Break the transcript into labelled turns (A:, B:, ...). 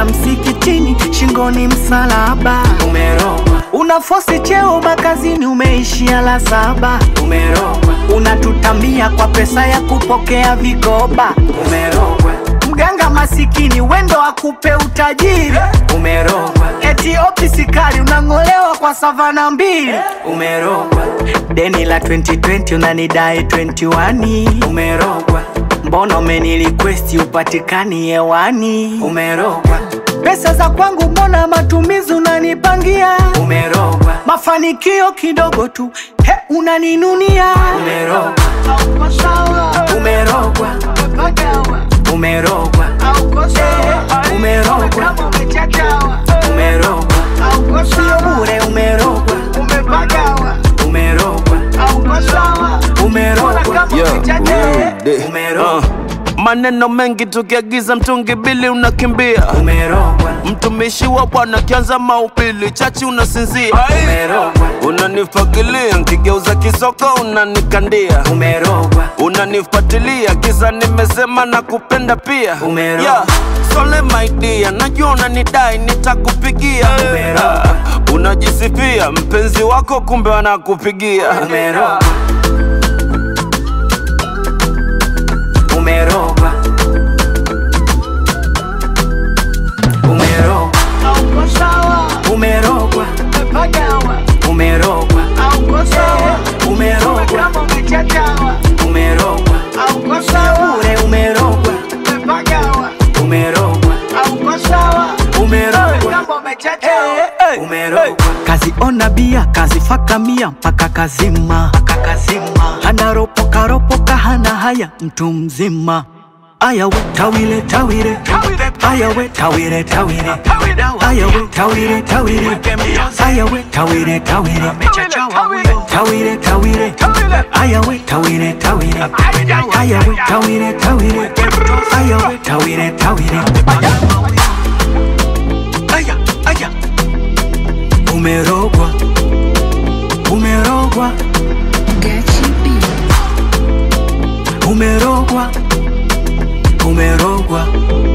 A: unaenda msikitini, shingoni msalaba. Umerogwa. Unafosi cheo makazini, umeishia la saba. Umerogwa. Unatutambia kwa pesa ya kupokea vikoba. Umerogwa. Mganga masikini wendo akupe utajiri. Umerogwa. Eti ofisi kali unang'olewa kwa savana mbili. Umerogwa. Deni la 2020 unanidai 21. Umerogwa. Mbona umenilikwesti upatikani hewani? Umerogwa. Pesa za kwangu mbona matumizi unanipangia? Umerogwa. Mafanikio kidogo tu he, unaninunia. Umerogwa. Umerogwa. Umerogwa. Eh, Umerogwa. Umerogwa. Sio bure umerogwa. Umerogwa. Umerogwa.
B: Yeah.
A: Umerogwa.
B: Uh, maneno mengi tukiagiza mtungi bili unakimbia
A: Umerogwa.
B: mtumishi wa bwana kianza maupili chachi unasinzia
A: Umerogwa.
B: unanifagilia nkigeuza kisoko unanikandia
A: Umerogwa.
B: unanifuatilia kisa nimesema na kupenda pia
A: Umerogwa.
B: yeah. Sole my dear, najua unanidai nitakupigia
A: Umerogwa.
B: Ah, unajisifia mpenzi wako kumbe wanakupigia
A: Umerogwa. Umerogwa. Umerogwa. Umerogwa. Umerogwa. Umerogwa. Umerogwa. Sio bure umerogwa. Umerogwa. Umerogwa. Umerogwa. Kazi ona bia, kazi faka mia mpaka kazima. Hana ropoka ropoka, hana haya mtu mzima. Aya we tawile tawile, aya we tawile tawile, aya we tawile tawile, aya we tawile tawile, tawile tawile, aya we tawile tawile, aya we tawile tawile, aya we tawile tawile. Aya aya, umerogwa, umerogwa, umerogwa, umerogwa.